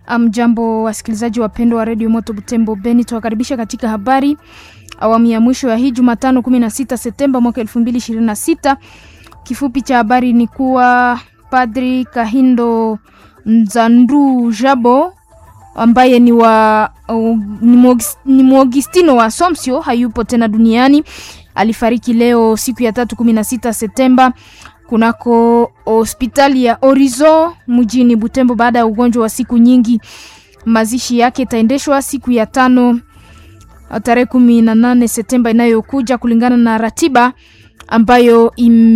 Mjambo wasikilizaji wapendwa wa redio Moto Butembo Beni, tuwakaribisha katika habari awamu ya mwisho ya hii Jumatano 16 Septemba mwaka 2026. Kifupi cha habari ni kuwa Padri Kahindo Nzandu Jabo ambaye ni wa uh, ni Mwagistino wa Somsio hayupo tena duniani. Alifariki leo siku ya tatu 16 Septemba kunako hospitali ya Orizo mjini Butembo baada ya ugonjwa wa siku nyingi. Mazishi yake itaendeshwa siku ya tano tarehe kumi na nane Septemba inayokuja kulingana na ratiba ambayo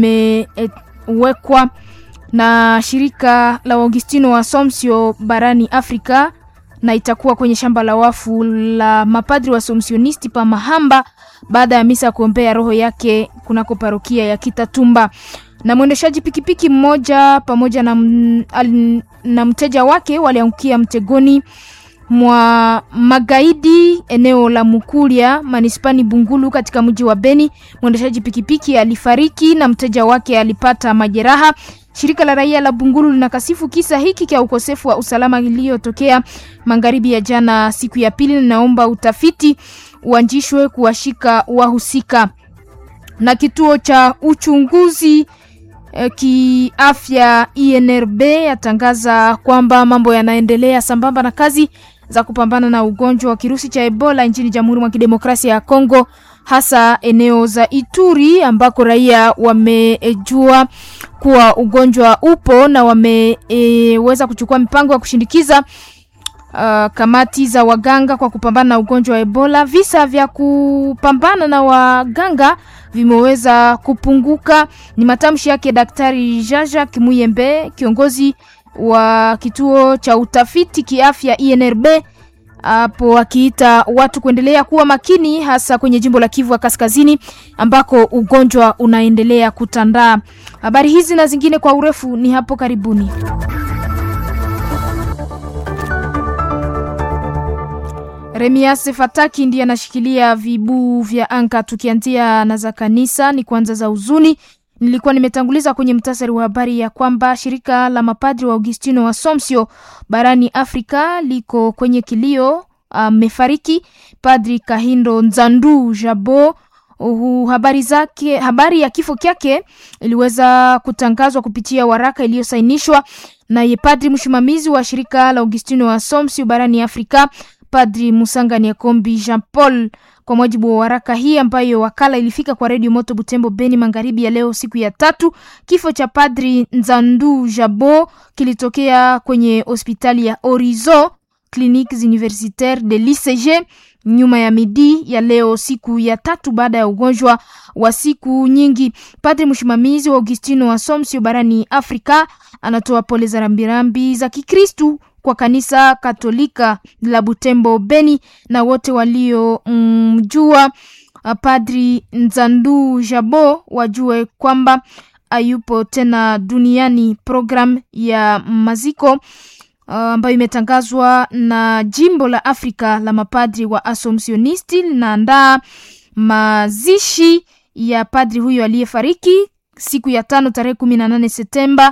imewekwa na shirika la Augustino wa Somsio barani Afrika na itakuwa kwenye shamba la wafu la mapadri wa Somsionisti pa Mahamba baada ya misa ya kuombea roho yake kunako parokia ya Kitatumba. Na mwendeshaji pikipiki mmoja pamoja na, al, na mteja wake waliangukia mtegoni mwa magaidi eneo la Mukulia manispani Bungulu katika mji wa Beni. Mwendeshaji pikipiki alifariki na mteja wake alipata majeraha. Shirika la raia la Bungulu linakasifu kisa hiki cha ukosefu wa usalama iliyotokea magharibi ya jana siku ya pili, linaomba utafiti uanzishwe kuwashika wahusika. Na kituo cha uchunguzi eh, kiafya INRB yatangaza kwamba mambo yanaendelea sambamba na kazi za kupambana na ugonjwa wa kirusi cha Ebola nchini Jamhuri mwa Kidemokrasia ya Kongo hasa eneo za Ituri ambako raia wamejua kuwa ugonjwa upo na wameweza e, kuchukua mipango ya kushindikiza uh, kamati za waganga kwa kupambana na ugonjwa wa Ebola. Visa vya kupambana na waganga vimeweza kupunguka. Ni matamshi yake Daktari Jaja Kimuyembe, kiongozi wa kituo cha utafiti kiafya INRB hapo akiita watu kuendelea kuwa makini hasa kwenye jimbo la Kivu ya Kaskazini ambako ugonjwa unaendelea kutandaa. Habari hizi na zingine kwa urefu ni hapo karibuni. Remias Fataki ndiye anashikilia vibuu vya anka. Tukianzia na za kanisa, ni kwanza za huzuni Nilikuwa nimetanguliza kwenye mtasari wa habari ya kwamba shirika la mapadri wa Augustino wa Somsio barani Afrika liko kwenye kilio. Amefariki uh, Padri Kahindo Nzandu Jabo. Uh, habari zake, habari ya kifo kyake iliweza kutangazwa kupitia waraka iliyosainishwa naye padri msimamizi wa shirika la Augustino wa Somsio barani Afrika, Padri Musanga Nyakombi Jean Paul kwa mujibu wa waraka hii ambayo wakala ilifika kwa redio Moto Butembo Beni magharibi ya leo siku ya tatu, kifo cha Padri Nzandu Jabo kilitokea kwenye hospitali ya Orizo Cliniques Universitaires de l'ICG nyuma ya midi ya leo siku ya tatu, baada ya ugonjwa wa siku nyingi. Padri msimamizi wa Augustino wa Somsio barani Afrika anatoa pole za rambirambi za Kikristu kwa kanisa Katolika la Butembo Beni na wote waliomjua mm, Padri Nzandu Jabo wajue kwamba hayupo tena duniani. Program ya maziko ambayo uh, imetangazwa na jimbo la Afrika la mapadri wa Asomsionisti linaandaa mazishi ya padri huyo aliyefariki siku ya tano tarehe kumi na nane Septemba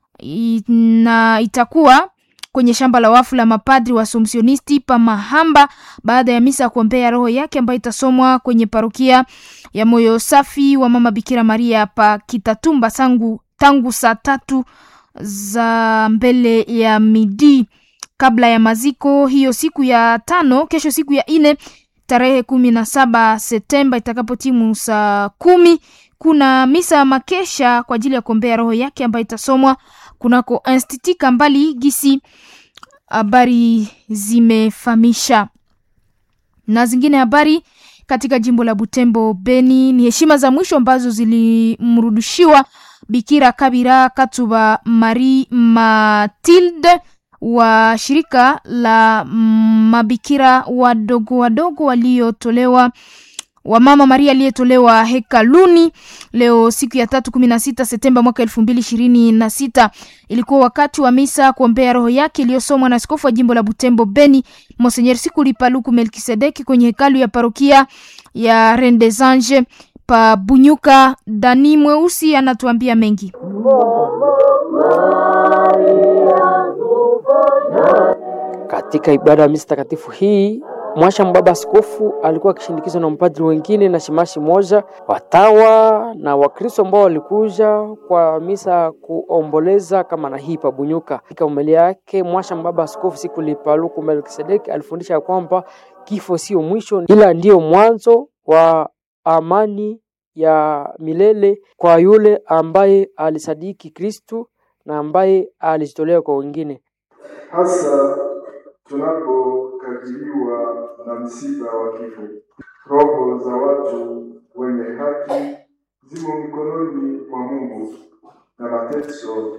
na itakuwa kwenye shamba la wafu la mapadri wa Asomsionisti pa Mahamba baada ya misa ya kuombea roho yake ambayo itasomwa kwenye parokia ya Moyo Safi wa Mama Bikira Maria pa Kitatumba sangu, tangu saa tatu za mbele ya midi kabla ya maziko hiyo siku ya tano. Kesho siku ya ine tarehe kumi na saba Septemba itakapotimu saa kumi kuna misa ya makesha kwa ajili ya kuombea roho yake ambayo itasomwa kunako Institut Kambali gisi habari zimefahamisha. Na zingine habari katika jimbo la Butembo Beni ni heshima za mwisho ambazo zilimrudishiwa Bikira Kabira Katuba Marie Matilde wa shirika la mabikira wadogo wadogo waliotolewa wa Mama Maria aliyetolewa hekaluni leo siku ya tatu kumi na sita Septemba mwaka elfu mbili ishirini na sita. Ilikuwa wakati wa misa kuombea roho yake iliyosomwa na askofu wa jimbo la Butembo Beni Monsenyer Sikuli Paluku Melkisedeki kwenye hekalu ya parokia ya Rendesange pa Bunyuka. Dani Mweusi anatuambia mengi. Katika ibada ya misa takatifu hii Mwasha Mbaba askofu alikuwa akishindikizwa na mapadri wengine na shimashi moja, watawa na Wakristo ambao walikuja kwa misa kuomboleza kama na hii pabunyuka. Katika umelia yake Mwasha Mbaba askofu siku lipaluku Melkisedeki alifundisha kwamba kifo sio mwisho, ila ndiyo mwanzo wa amani ya milele kwa yule ambaye alisadiki Kristu na ambaye alijitolea kwa wengine. hasa tunapokabiliwa na msiba wa kifo. Roho za watu wenye haki zimo mikononi mwa Mungu na mateso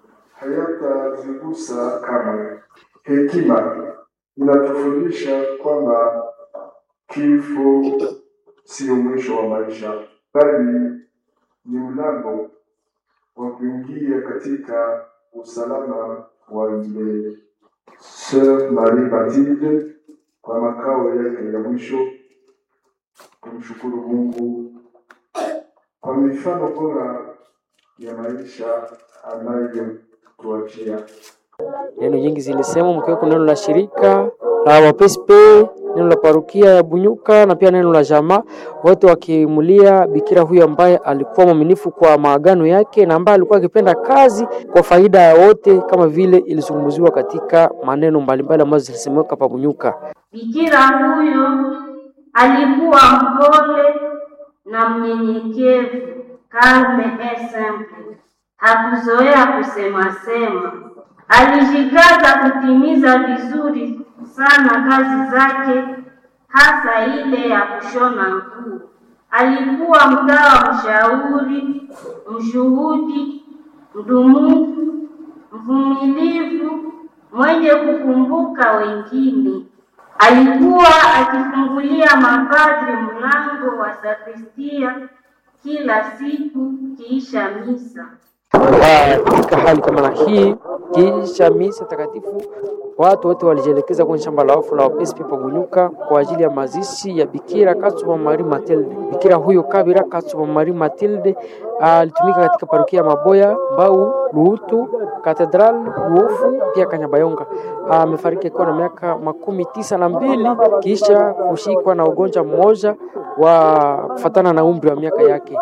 hayatazigusa kamwe. Hekima inatufundisha kwamba kifo sio mwisho wa maisha, bali ni mlango wa kuingia katika usalama wa milele. Sœur Marie Mathilde kwa makao yake ya mwisho, kumshukuru Mungu kwa mifano bora ya maisha anayotuachia. Neno nyingi zilisema mkiweko neno la shirika la wapespe, neno la parukia ya Bunyuka na pia neno la jamaa, wote wakimulia bikira huyo ambaye alikuwa mwaminifu kwa maagano yake na ambaye alikuwa akipenda kazi kwa faida ya wote, kama vile ilizungumziwa katika maneno mbalimbali ambazo zilisemeka pa Bunyuka. Bikira huyo alikuwa mpole na mnyenyekevu, calme et simple. Hakuzoea kusema sema, alijikaza kutimiza vizuri sana kazi zake, hasa ile ya kushona nguo. Alikuwa mtawa mshauri, mshuhudi, mdumufu, mvumilivu, mwenye kukumbuka wengine. Alikuwa akifungulia mapadri mlango wa sakristia kila siku kiisha misa. Katika hali kama na hii, kisha misa takatifu, watu wote walijielekeza kwenye shamba la wafu la wapespi pa Bunyuka kwa ajili ya mazishi ya Bikira Katsuba Marie Matilde. Bikira huyo Kabira Katsuba Marie Matilde alitumika katika parokia ya Maboya, Mbau, Luhutu, Katedral, Luofu pia Kanyabayonga. Amefariki akiwa na miaka makumi tisa na mbili kisha kushikwa na ugonjwa mmoja wa kufatana na umri wa miaka yake.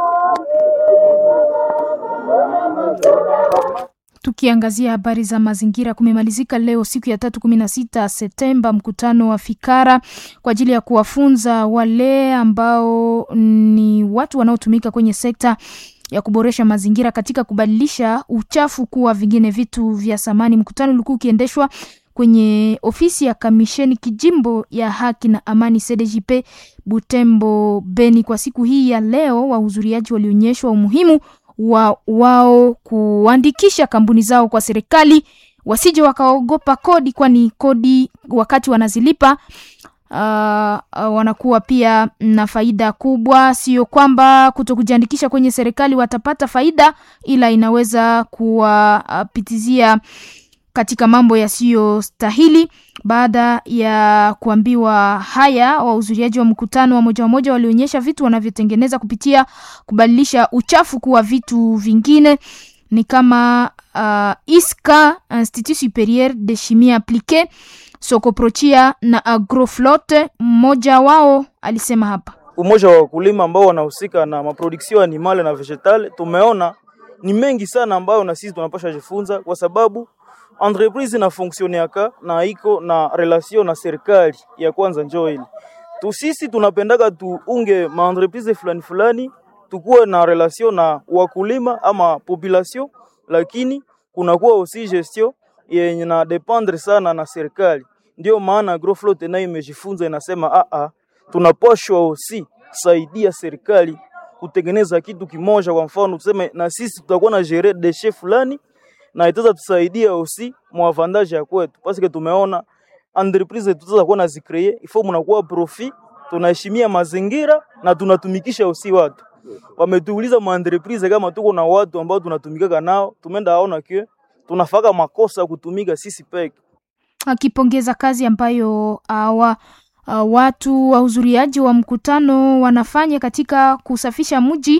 Tukiangazia habari za mazingira, kumemalizika leo siku ya tatu kumi na sita Septemba mkutano wa fikara kwa ajili ya kuwafunza wale ambao ni watu wanaotumika kwenye sekta ya kuboresha mazingira katika kubadilisha uchafu kuwa vingine vitu vya samani. Mkutano ulikuwa ukiendeshwa kwenye ofisi ya kamisheni kijimbo ya haki na amani CDJP Butembo Beni. Kwa siku hii ya leo, wahudhuriaji walionyeshwa umuhimu wa wao kuandikisha kampuni zao kwa serikali, wasije wakaogopa kodi, kwani kodi wakati wanazilipa uh, uh, wanakuwa pia na faida kubwa. Sio kwamba kuto kujiandikisha kwenye serikali watapata faida, ila inaweza kuwapitizia uh, katika mambo yasiyostahili. Baada ya kuambiwa haya, wahudhuriaji wa mkutano wa moja wa moja walionyesha vitu wanavyotengeneza kupitia kubadilisha uchafu kuwa vitu vingine, ni kama uh, ISCA, Institut Superieur de Chimie Appliquée, Sokoprochia na Agroflotte. Mmoja wao alisema hapa umoja wa wakulima ambao wanahusika na maproduction animale na vegetale, tumeona ni mengi sana ambayo na sisi tunapasha jifunza kwa sababu entreprise na fonctionneaka na iko na relation na serikali ya kwanza, njoo ile tu. Sisi tunapendaka tuunge ma entreprise fulani fulani, tukuwe na relation na wakulima ama population, lakini kunakuwa aussi gestion yenye na dependre sana na serikali. Ndio maana Agroflotte nayo imejifunza inasema, a a, tunapashwa aussi saidia serikali kutengeneza kitu kimoja. Kwa mfano tuseme, na sisi tutakuwa na gérer déchets fulani na itaweza tusaidia aussi mwavantage ya kwetu, parce tumeona entreprise tutaweza kuwa na zicree ifo mnakuwa profit, tunaheshimia mazingira na tunatumikisha aussi watu. Wametuuliza ma entreprise kama tuko na watu ambao tunatumikaka nao, tumeenda aona kio tunafaka makosa kutumika sisi peke. Akipongeza kazi ambayo awa uh, watu wahudhuriaji wa mkutano wanafanya katika kusafisha mji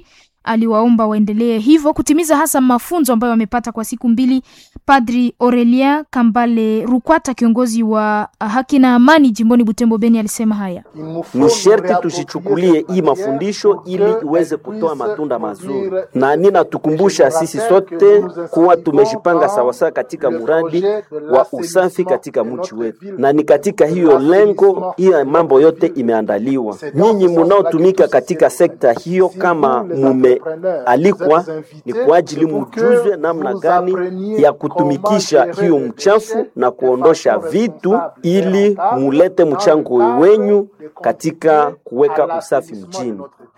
aliwaomba waendelee hivyo kutimiza hasa mafunzo ambayo wamepata kwa siku mbili. Padri Aurelien Kambale Rukwata, kiongozi wa haki na amani jimboni Butembo Beni, alisema haya: ni sherti tusichukulie hii mafundisho ili iweze kutoa matunda mazuri, na ninatukumbusha sisi sote kuwa tumejipanga sawasawa katika muradi wa usafi katika mji wetu, na ni katika hiyo lengo hiyo mambo yote imeandaliwa. Nyinyi munaotumika katika sekta hiyo, kama mumealikwa, ni kwa ajili mujuzwe namna gani ya kutumikisha hiyo mchafu na kuondosha vitu, ili mulete mchango wenyu katika kuweka usafi mjini.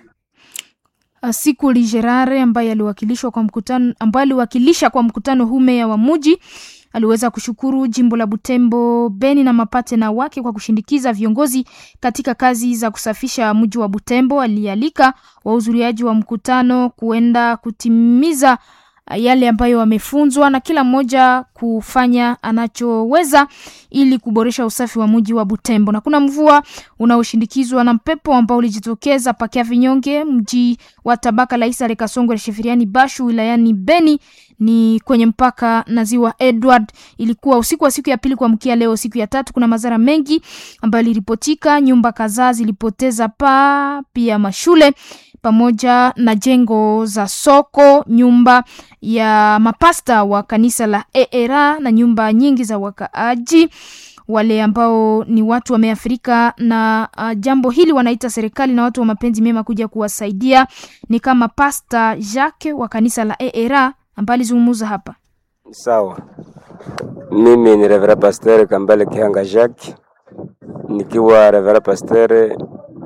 Siku Ligerare ambaye aliwakilishwa kwa mkutano ambaye aliwakilisha kwa mkutano huu meya wa muji aliweza kushukuru jimbo la Butembo Beni na mapatena wake kwa kushindikiza viongozi katika kazi za kusafisha mji wa Butembo. Alialika wahudhuriaji wa mkutano kuenda kutimiza yale ambayo wamefunzwa na kila mmoja kufanya anachoweza ili kuboresha usafi wa mji wa Butembo. Na kuna mvua unaoshindikizwa na mpepo ambao ulijitokeza pakia vinyonge mji wa tabaka la Isare Kasongo Shefiriani Bashu wilayani Beni ni kwenye mpaka na ziwa Edward. Ilikuwa usiku wa siku ya pili kuamkia leo siku ya tatu. Kuna madhara mengi ambayo iliripotika, nyumba kadhaa zilipoteza paa, pia mashule pamoja na jengo za soko, nyumba ya mapasta wa kanisa la ERA na nyumba nyingi za wakaaji wale ambao ni watu wameathirika na uh, jambo hili wanaita serikali na watu wa mapenzi mema kuja kuwasaidia, ni kama Pasta Jacques wa kanisa la ERA ambaye alizungumza hapa. Sawa, mimi ni Revera Pasteur Kambale Kihanga Jacques, nikiwa Revera Pasteur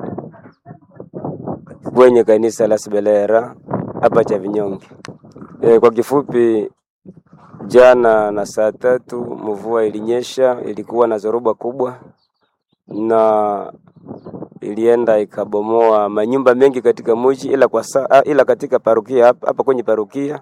kwenye kanisa la Sibelera hapa cha Vinyonge. E, kwa kifupi, jana na saa tatu mvua ilinyesha, ilikuwa na zoruba kubwa na ilienda ikabomoa manyumba mengi katika mji, ila kwa saa, ila katika parokia hapa, hapa kwenye parokia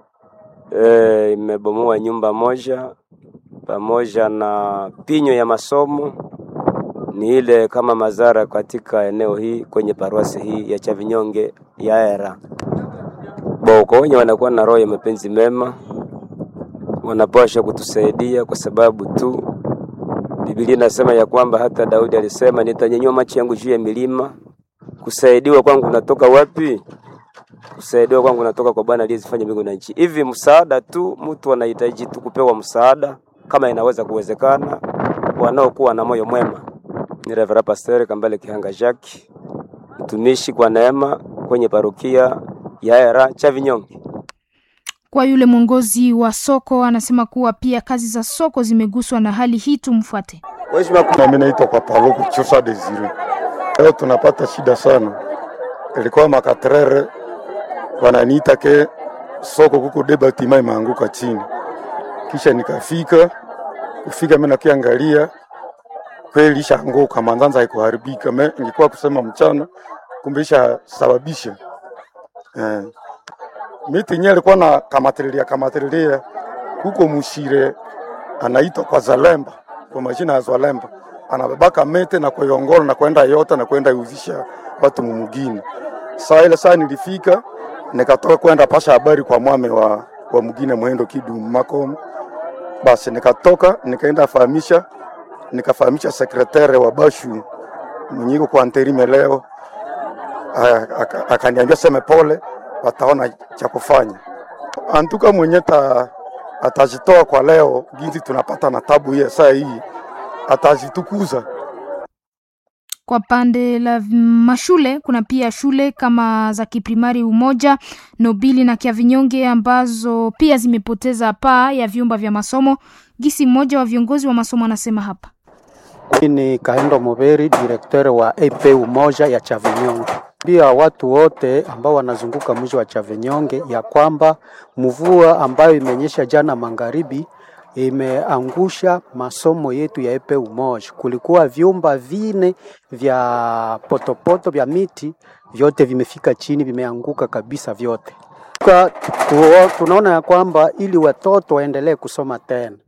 e, imebomoa nyumba moja pamoja na pinyo ya masomo ni ile kama madhara katika eneo hii kwenye paruasi hii ya Chavinyonge ya Era. Bo, kwa wenye wanakuwa na roho ya mapenzi mema wanapaswa kutusaidia kwa sababu tu Biblia inasema ya kwamba hata Daudi alisema nitanyanyua macho yangu juu ya milima. Kusaidiwa kwangu natoka wapi? Kusaidiwa kwangu natoka kwa Bwana aliyezifanya mbingu na nchi. Hivi msaada tu, mtu anahitaji tu kupewa msaada kama inaweza kuwezekana, wanaokuwa na moyo mwema ni Reverend Pastor Kambale Kihanga Jacques, mtumishi kwa neema kwenye parokia ya Era Chavinyonge. Kwa yule mwongozi wa soko anasema kuwa pia kazi za soko zimeguswa na hali hii. Tumfuate. Mimi naitwa kwa Paluku Chusa Desire. Leo tunapata shida sana, ilikuwa makatrere wananiita ke soko kuko debatima imeanguka chini, kisha nikafika kufika, mimi nakiangalia kweli ishaanguka, manzanza haikuharibika. Me ingekuwa kusema mchana, kumbe ishasababisha eh. Miti yenyewe ilikuwa na kamatililia kamatililia huko Mushire, anaitwa kwa Zalemba, kwa majina ya Zalemba, anabebaka mete na kuiongola na kwenda yota na kwenda iuzisha watu mumugini. Saa ile saa nilifika nikatoka kwenda pasha habari kwa mwame wa, wa mugine mwendo kidu makomo, basi nikatoka nikaenda fahamisha nikafahamisha sekretari wa Bashu mwenye iko kwa anterime leo, akaniambia seme pole, wataona cha kufanya. Antuka mwenye ta, atajitoa kwa leo, ginzi tunapata na tabu hiye saa hii, atajitukuza kwa pande la mashule kuna pia shule kama za kiprimari Umoja, Nobili na Kiavinyonge ambazo pia zimepoteza paa ya vyumba vya masomo. Gisi mmoja wa viongozi wa masomo anasema hapa. Ni Kahendo Muberi, direkteur wa AP Umoja ya Chavinyonge. Pia watu wote ambao wanazunguka mji wa Chavinyonge ya kwamba mvua ambayo imenyesha jana magharibi imeangusha masomo yetu ya epe umoja. Kulikuwa vyumba vine vya potopoto vya miti, vyote vimefika chini, vimeanguka kabisa vyote. Tunaona ya kwamba ili watoto waendelee kusoma tena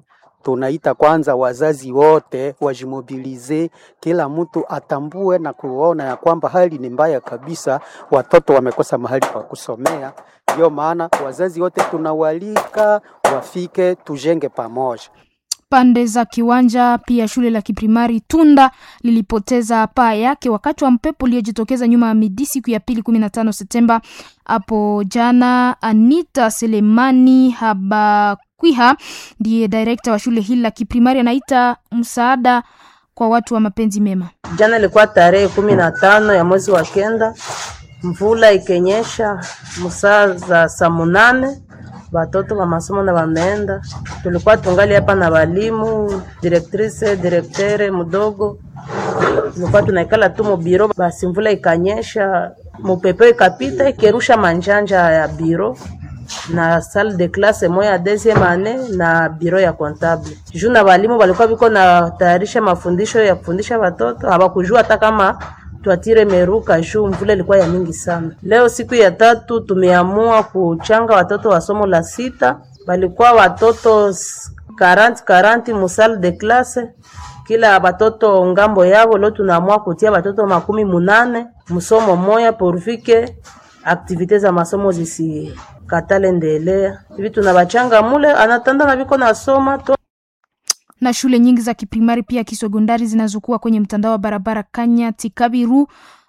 tunaita kwanza wazazi wote wajimobilize, kila mtu atambue na kuona ya kwamba hali ni mbaya kabisa, watoto wamekosa mahali pa kusomea. Ndio maana wazazi wote tunawalika wafike, tujenge pamoja. Pande za kiwanja pia shule la kiprimari Tunda lilipoteza paa yake wakati wa mpepo uliojitokeza nyuma ya midi siku ya pili 15 Septemba hapo jana. Anita Selemani Habakwiha ndiye direkta wa shule hili la kiprimari, anaita msaada kwa watu wa mapenzi mema. Jana ilikuwa tarehe kumi na tano ya mwezi wa kenda, mvula ikenyesha msaa za saa munane watoto wa masomo na wameenda. Tulikuwa tungali hapa na walimu, directrice, directere mdogo, tulikuwa tunaikala tu mubiro. Basi mvula ikanyesha, mupepe ikapita ikerusha manjanja ya biro na salle de classe moya ya deuxième année na biro ya comptable. Juu na walimu walikuwa biko na tayarisha mafundisho ya kufundisha watoto, hawakujua hata kama twatire meruka juu mvula ilikuwa ya mingi sana. Leo siku ya tatu tumeamua kuchanga watoto wa somo la sita, walikuwa watoto 40 40 mu salle de classe kila watoto ngambo yao. Leo tunaamua kutia watoto makumi munane msomo moya porvike aktivite za masomo zisikatale ndelea hivi, tunabachanga mule anatanda na viko nasoma to na shule nyingi za kiprimari pia kisegondari zinazokuwa kwenye mtandao wa barabara Kanyati, Kabiru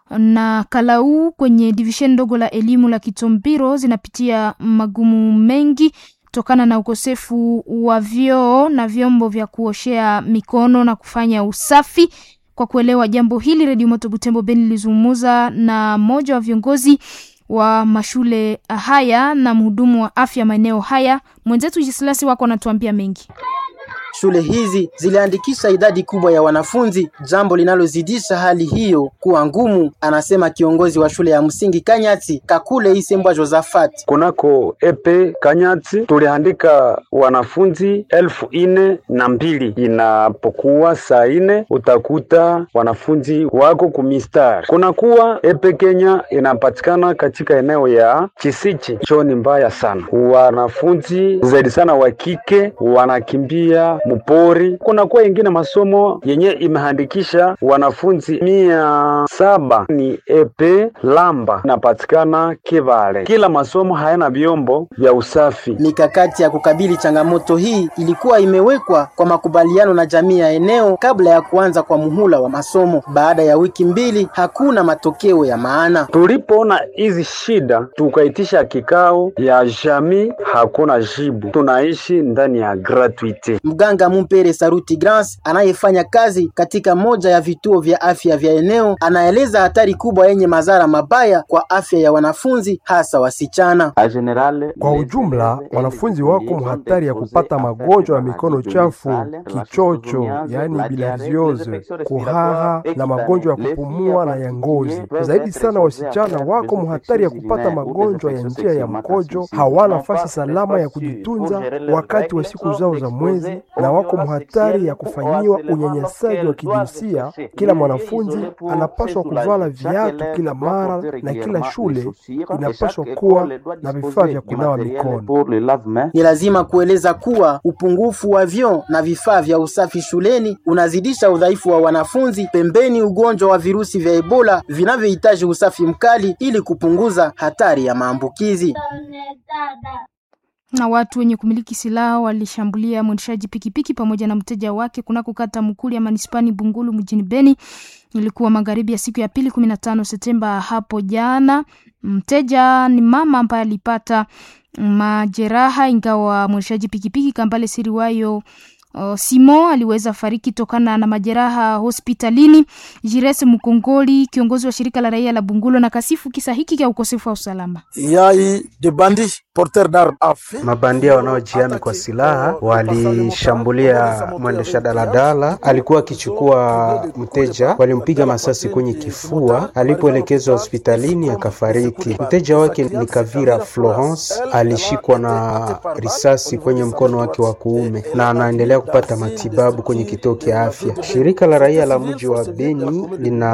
na Kalau kwenye divishen ndogo la elimu la Kitombiro zinapitia magumu mengi kutokana na ukosefu wa vyoo na vyombo vya kuoshea mikono na kufanya usafi. Kwa kuelewa jambo hili, Redio Moto Butembo Beni lilizungumza na mmoja wa viongozi wa mashule haya na mhudumu wa afya maeneo haya. Mwenzetu Jisilasi wako anatuambia mengi. Shule hizi ziliandikisha idadi kubwa ya wanafunzi, jambo linalozidisha hali hiyo kuwa ngumu, anasema kiongozi wa shule ya msingi Kanyati Kakule Isembwa Josafat. Kunako epe Kanyati tuliandika wanafunzi elfu ine na mbili. Inapokuwa saa ine utakuta wanafunzi wako kumistari. Kunakuwa epe Kenya inapatikana katika eneo ya Chisichi, choni mbaya sana. Wanafunzi zaidi sana wa kike wanakimbia mupori. Kunakuwa ingine masomo yenye imehandikisha wanafunzi mia saba ni epe Lamba inapatikana Kivale. Kila masomo hayana vyombo vya usafi. Mikakati ya kukabili changamoto hii ilikuwa imewekwa kwa makubaliano na jamii ya eneo kabla ya kuanza kwa muhula wa masomo. Baada ya wiki mbili, hakuna matokeo ya maana. Tulipoona hizi shida, tukaitisha kikao ya jamii, hakuna jibu. Tunaishi ndani ya gratuite. Mganga Mumpere Saruti Grans anayefanya kazi katika moja ya vituo vya afya vya eneo anaeleza hatari kubwa yenye madhara mabaya kwa afya ya wanafunzi hasa wasichana. Kwa ujumla, wanafunzi wako hatari ya kupata magonjwa ya mikono chafu, kichocho, yaani bilharziose, kuhara na magonjwa ya kupumua na ya ngozi. Zaidi sana, wasichana wako mhatari ya kupata magonjwa ya njia ya mkojo, hawana nafasi salama ya kujitunza wakati wa siku zao za mwezi na wako mhatari ya kufanyiwa unyanyasaji wa kijinsia. Kila mwanafunzi anapaswa kuvala viatu kila mara na kila shule inapaswa kuwa na vifaa vya kunawa mikono. Ni lazima kueleza kuwa upungufu wa vyoo na vifaa vya usafi shuleni unazidisha udhaifu wa wanafunzi, pembeni ugonjwa wa virusi vya Ebola vinavyohitaji usafi mkali ili kupunguza hatari ya maambukizi na watu wenye kumiliki silaha walishambulia mwendeshaji pikipiki pamoja na mteja wake kunako kata Mukuli ya manispani Bungulu mjini Beni. Ilikuwa magharibi ya siku ya pili 15 Septemba hapo jana. Mteja ni mama ambaye alipata majeraha, ingawa mwendeshaji pikipiki Kambale Siriwayo Uh, Simo aliweza fariki tokana na majeraha hospitalini. Jires Mkongoli, kiongozi wa shirika la raia la Bungulo, na kasifu kisa hiki cha ukosefu wa usalama. Yai de bandi porteur d'arme Mabandia wanaojiami kwa silaha walishambulia mwendesha daladala, alikuwa akichukua mteja, walimpiga masasi kwenye kifua, alipoelekezwa hospitalini akafariki. Mteja wake ni Kavira Florence, alishikwa na risasi kwenye mkono wake wa kuume na anaendelea kupata matibabu kwenye kituo cha afya. Shirika la raia la mji wa Beni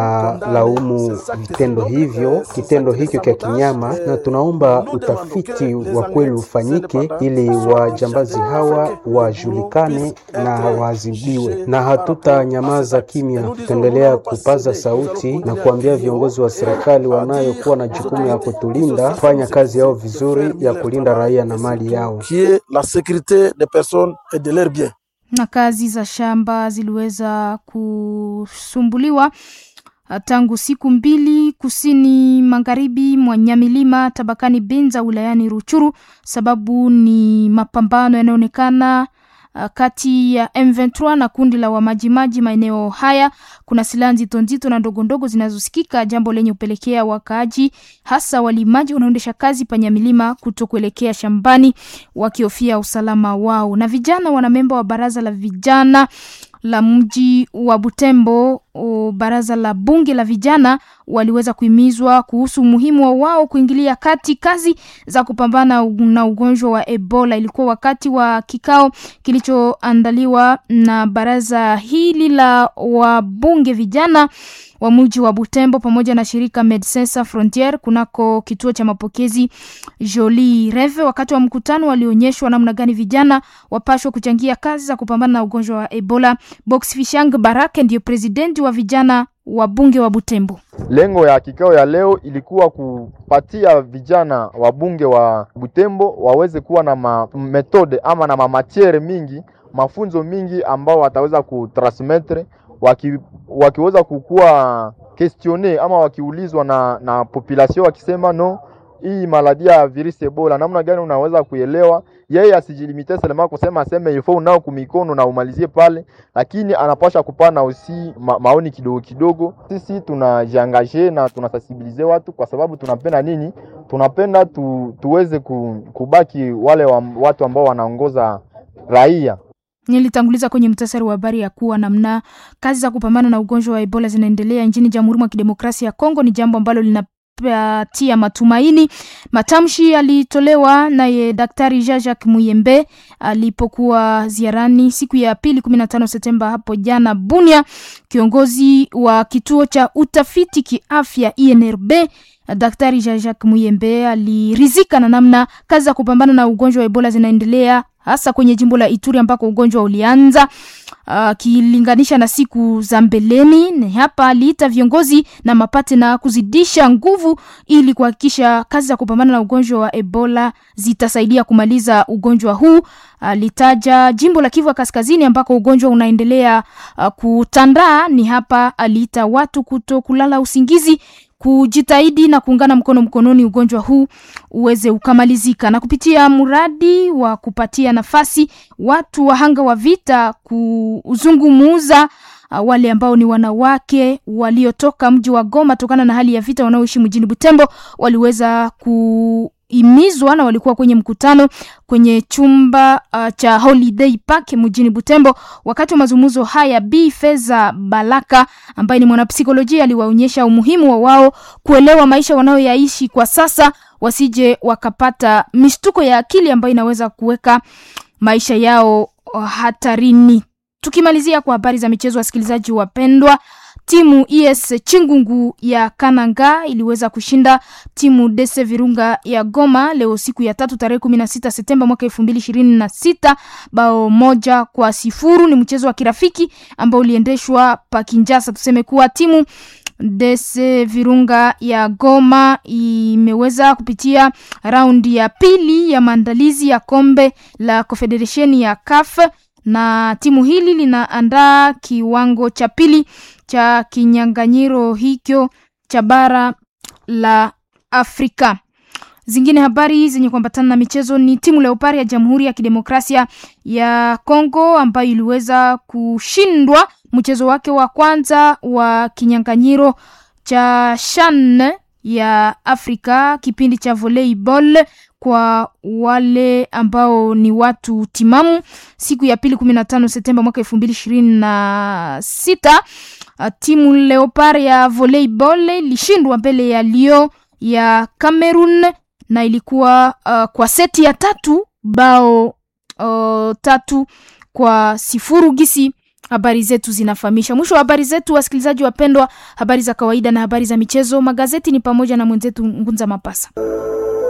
linalaumu vitendo hivyo, kitendo hicho cha kinyama, na tunaomba utafiti wa kweli ufanyike ili wajambazi hawa wajulikane na waadhibiwe, na hatutanyamaza kimya. Tutaendelea kupaza sauti na kuambia viongozi wa serikali wanayokuwa na jukumu ya kutulinda fanya kazi yao vizuri ya kulinda raia na mali yao. qui est la sécurité des personnes et de leurs biens. na kazi za shamba ziliweza kusumbuliwa uh, tangu siku mbili kusini magharibi mwa Nyamilima tabakani Binza wilayani Ruchuru. Sababu ni mapambano yanayoonekana uh, kati ya M23 na kundi la wamajimaji maeneo haya. Kuna silaha nzito nzito na ndogo ndogo zinazosikika, jambo lenye kupelekea wakaaji hasa walimaji wanaoendesha kazi panyamilima kuto kuelekea shambani wakihofia usalama wao. Na vijana wanamemba wa baraza la vijana la mji wa Butembo o, baraza la bunge la vijana waliweza kuhimizwa kuhusu umuhimu wa wao kuingilia kati kazi za kupambana na ugonjwa wa Ebola. Ilikuwa wakati wa kikao kilichoandaliwa na baraza hili la wabunge vijana wa mji wa Butembo pamoja na shirika Medecins Sans Frontieres kunako kituo cha mapokezi Jolie Reve. Wakati wa mkutano walionyeshwa namna gani vijana wapashwa kuchangia kazi za kupambana na ugonjwa wa Ebola. Box Fishang Barake ndiyo presidenti wa vijana wa bunge wa Butembo. Lengo ya kikao ya leo ilikuwa kupatia vijana wabunge wa Butembo waweze kuwa na ma metode ama na mamatiere mingi mafunzo mingi ambao wataweza kutransmettre waki, wakiweza kukuwa questione ama wakiulizwa na, na population wakisema no hii maladi ya virusi Ebola namna gani unaweza kuelewa. Yeye asijilimite selema kusema aseme ifo unao kumikono na umalizie pale, lakini anapasha kupana usi ma, maoni kidogo kidogo. Sisi tunajiangaje na tunasensibilize watu kwa sababu tunapenda nini? Tunapenda tu, tuweze ku, kubaki wale wa, watu ambao wanaongoza raia Nilitanguliza kwenye mtasari wa habari ya kuwa namna kazi za kupambana na ugonjwa wa Ebola zinaendelea nchini Jamhuri mwa Kidemokrasia ya Kongo ni jambo ambalo linapatia matumaini. Matamshi yalitolewa naye Daktari Jean-Jacques Muyembe alipokuwa ziarani siku ya pili 15 Septemba hapo jana Bunia. Kiongozi wa kituo cha utafiti kiafya INRB Daktari Jean-Jacques Muyembe alirizika na namna kazi za kupambana na ugonjwa wa Ebola zinaendelea hasa kwenye jimbo la Ituri ambako ugonjwa ulianza akilinganisha uh, na siku za mbeleni. Ni hapa aliita viongozi na mapate na kuzidisha nguvu ili kuhakikisha kazi za kupambana na ugonjwa wa Ebola zitasaidia kumaliza ugonjwa huu. Alitaja uh, jimbo la Kivu ya Kaskazini ambako ugonjwa unaendelea uh, kutandaa. Ni hapa aliita watu kuto kulala usingizi kujitahidi na kuungana mkono mkononi ugonjwa huu uweze ukamalizika, na kupitia mradi wa kupatia nafasi watu wahanga wa vita kuzungumuza uh, wale ambao ni wanawake waliotoka mji wa Goma tokana na hali ya vita wanaoishi mjini Butembo waliweza ku imizwa na walikuwa kwenye mkutano kwenye chumba uh, cha Holiday Park mjini Butembo. Wakati wa mazungumzo haya, Bi Feza Balaka ambaye ni mwanapsikolojia aliwaonyesha umuhimu wa wao kuelewa maisha wanayoyaishi kwa sasa, wasije wakapata mishtuko ya akili ambayo inaweza kuweka maisha yao uh, hatarini. Tukimalizia kwa habari za michezo, wasikilizaji wapendwa, timu ES Chingungu ya Kananga iliweza kushinda timu Dese Virunga ya Goma leo siku ya tatu tarehe kumi na sita Septemba mwaka elfu mbili ishirini na sita bao moja kwa sifuru. Ni mchezo wa kirafiki ambao uliendeshwa pa Kinjasa. Tuseme kuwa timu Dese Virunga ya Goma imeweza kupitia raundi ya pili ya maandalizi ya kombe la Confederation ya CAF na timu hili linaandaa kiwango cha pili cha kinyang'anyiro hicho cha bara la Afrika. Zingine habari zenye kuambatana na michezo ni timu Leopard ya Jamhuri ya Kidemokrasia ya Kongo ambayo iliweza kushindwa mchezo wake wa kwanza wa kinyang'anyiro cha CHAN ya Afrika kipindi cha volleyball kwa wale ambao ni watu timamu siku ya pili kumi na tano Septemba mwaka elfu mbili ishirini na sita timu Leopard ya volleyball ilishindwa mbele ya Lyon ya Cameroon na ilikuwa uh, kwa seti ya tatu bao uh, tatu kwa sifuru gisi habari zetu zinafahamisha. Mwisho wa habari zetu, wasikilizaji wapendwa, habari za kawaida na habari za michezo. Magazeti ni pamoja na mwenzetu Ngunza Mapasa.